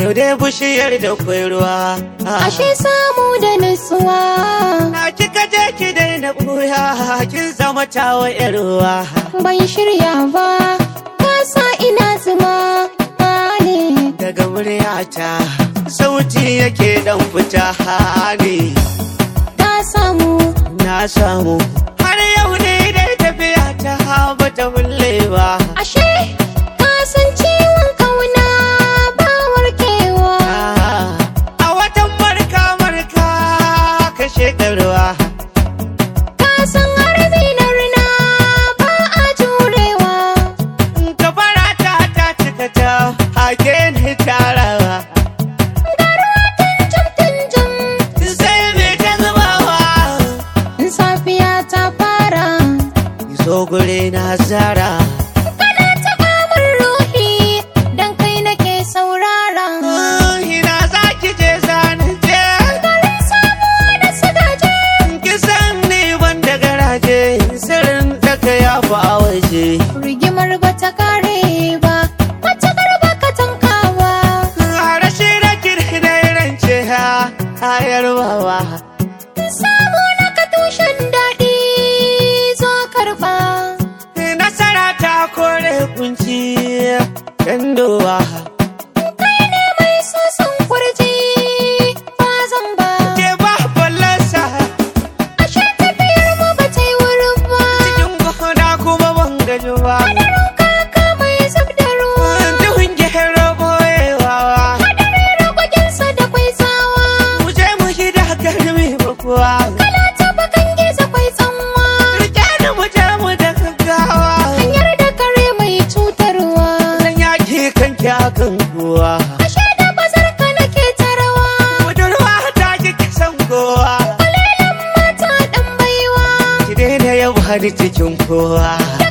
yau dai bushiyar da kwai ruwa ashe samu da nutsuwa na kika je ki daina ɓuya kin zama tawa yar ruwa ban shirya ba ka sa ina zuma ne daga muryata sauti yake dan fita ne ka samu na samu har yau ne dai tafiya ta ba ta bulle ba ashe ka san ciwon kauna ba warkewa a watan marka marka ka shekarwa ka san harbi na rina ba a jurewa gabara ta ta cika ta hake ni tarawa tunjum tunjum sai me ta zubawa in safiya ta fara zo gure na zara kana taɓa min ruhi dan kai nake saurara ina za ki je zanen je garin samuwa da sadaje kisan ni ban da garaje sirrin daga ya fi a waje rigimar ba ta kare ba mace garba ka tankawa rashi da kirkirar rance ha hayar bawa samu na ka tushen daɗi zo karɓa nasara ta kore kunci kandowa kai ne mai sosan kurji ba zan ba ke ba ballansa ashe tafiyar mu ba ta yi wurin ba cikin gona kuma ban gaji ba Hadarin kaka mai zub da ruwa duhun gero boyewa Hadari ragwagensa da kwai tsawa mu je mu gida garmi ba kuwa Kala ta bakan gizo kwai tsanwa rike da mu je mu da gaggawa Hanyar da kare mai cutarwa dan yaki kan kyakan kuwa Ashe da bazar ka nake tarawa budurwa ta ki kisan kowa Kwalelan mata ɗan baiwa ki daina yau har cikin kowa